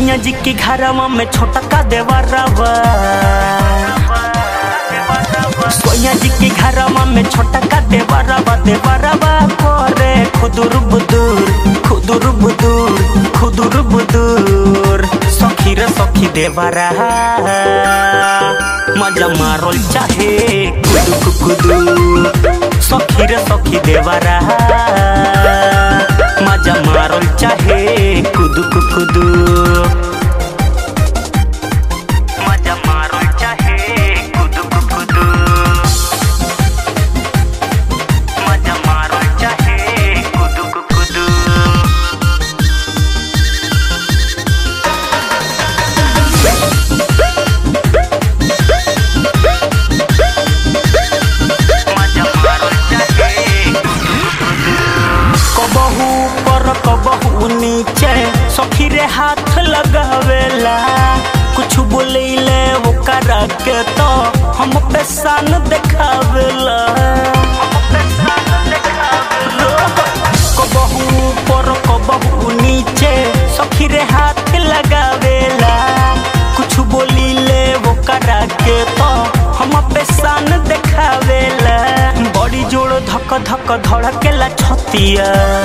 सैया जी के घरवा में छोटा का देवरवा सैया जी के घरवा में छोटा का देवरवा देवरवा करे खुदुर बुदूर खुदुर बुदूर खुदुर बुदूर सखी रे सखी देवरा मजा मारोल चाहे कुदु कुदू सखी रे सखी देवरा मजा मारोल चाहे कुदु कुदू मजा मारोल चाहे कुदु कुदू मजा मारोल चाहे कुदु कुदू कबहू पर कबहू नीचे सखी रे हाथ लगावेला कुछ बोलेले वो करा के तो हम पे सान देखावेला कबहू पर कबहू नीचे सखी रे हाथ लगावेला कुछ बोलीले वो करा के तो हम पे सान देखावेला बड़ी जोड़ धक धक धड़केला छतिया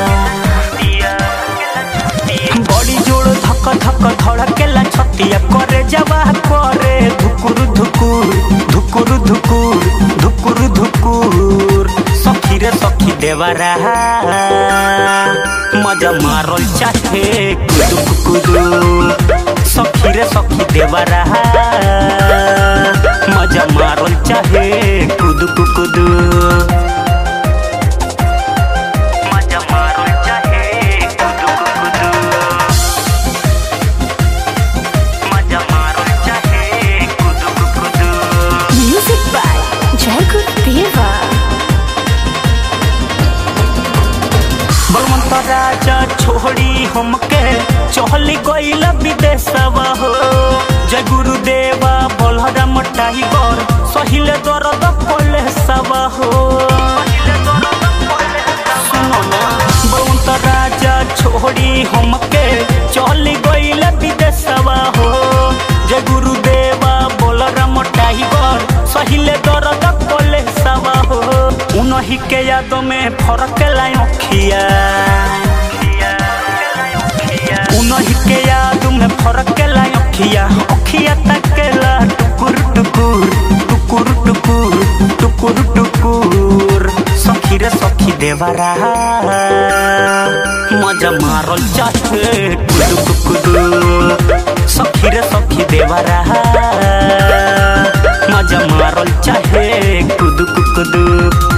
बड़ी जोड़ धक धक धड़केला छतिया करे जवा करे धुकुर धुकुर धुकुर धुकुर धुकुर धुकुर सखी रे सखी देवरा मजा मारल चाहे कुदु कुदु सखी रे सखी देवरा मजा मारल चाहे कुदु कुदु मजा मारल चाहे कुदु कुदु मजा मारल चाहे कुदु कुदु Music by Jacob Deva. Balwant राजा छोड़ी हमके चहली गईल विदेशवा हो जय गुरुदेवा बलराम टाइगर सहिले दर्द पले सवा हो सुनो ना बलवंत राजा छोड़ी हमके चहली गईल विदेशवा हो जय गुरुदेवा बलराम टाइगर सहिले दर्द पले सवा हो उनही के यादों में फरक लाई अखिया उनही के याद में फरक लाई अखिया अखिया तकेला टुकुर टुकुर टुकुर टुकुर टुकुर टुकुर सखी रे सखी देवरा मजा मारल चाहे कुदु कुदु सखी रे सखी देवरा मजा मारल चाहे कुदु कुदु